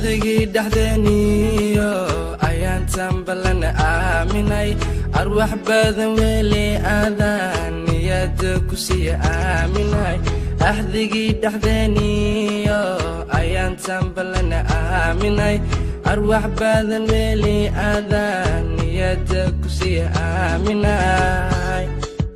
axdigii dhexdeeniyo ayaan tambalana aaminay arwax badan weli aadaan niyada ku siiya aaminay axdigii dhexdeeniyo ayaan tambalana aaminay arwax badan weli aadaan niyada ku siiya aaminay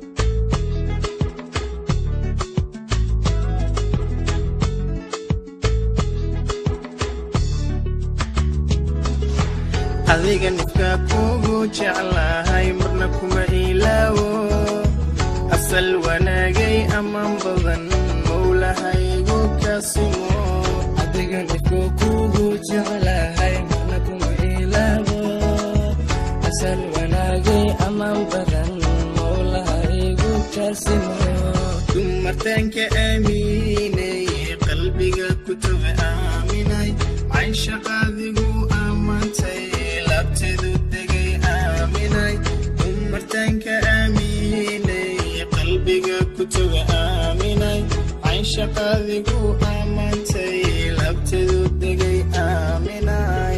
adiga nifka kugu jeclahay marna kuma ilaawo asal wanaagay amaan badan mowlahaygu kasimo adiga nifka kugu jeclahay marna kuma ilaabo asal wanaagay amaan badan mowlaha igu kaasimo dumartaanka aaminay qalbiga kutube aaminay caynshaqaadigu ammaantay labteedu degay aaminay dumartaanka aaminay qalbiga kutube aaminay caynshaqaadigu ammaantay labteedu degay aaminay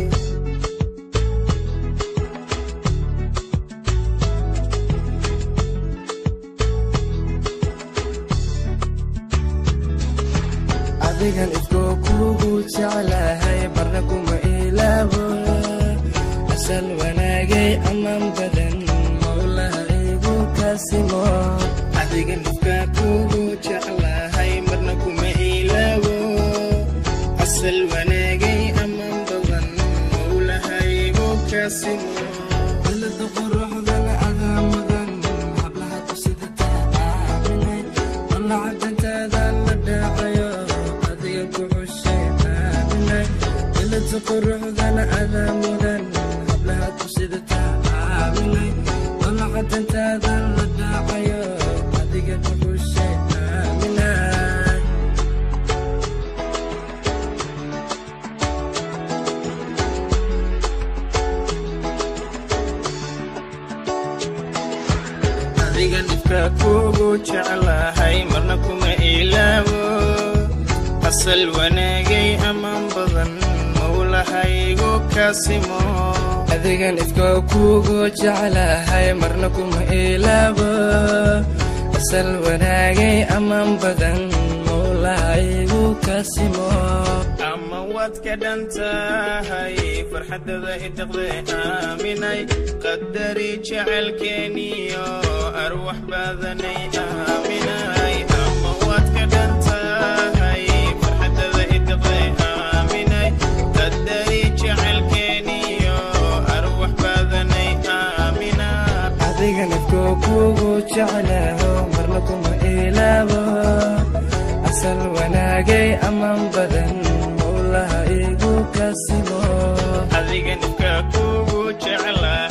adigan ifkoo kugu jeclahay barna kuma ilaabo asal wanaagay amaan badan mowlaha igu kaasimo adiga nifka kugu jeclahay marna kuma ilaawo asal wanaagay amaan badan mowlahaygu kasimo ilada quruxdana adaa mudan hablaha kusidataa aaminay alla cadantaada la dhaacayo adiga ku xushay aaminay ilada quruxdana adaa mudan hablaha kusidataa aaminay alla cadantaada la dhaacayo adiga ku xushay aaminay adiga nifka kugu jeclahay marna kuma ilaawo asal wanaagay amaan badan mowlahaygu kasimo adigan ifkoo kugu jeclahay marna kuma ilaabo asal wanaagay amaan badan mowlaha igu kaasimo ama waad ka dhan tahay farxadada idaqde aaminay qadari jecelkeeniyo arwax badanay aaminay ama waad ka dhan tahay farxadada idaqde aaminay qadari jecelkeeniyo arwax badanay aaminay adigan ifkoo kugu jeclaho marna kuma ilaabo asal wanaagay amaan badan mowlaha igu kaasimo adiga nifka kugu jeclaa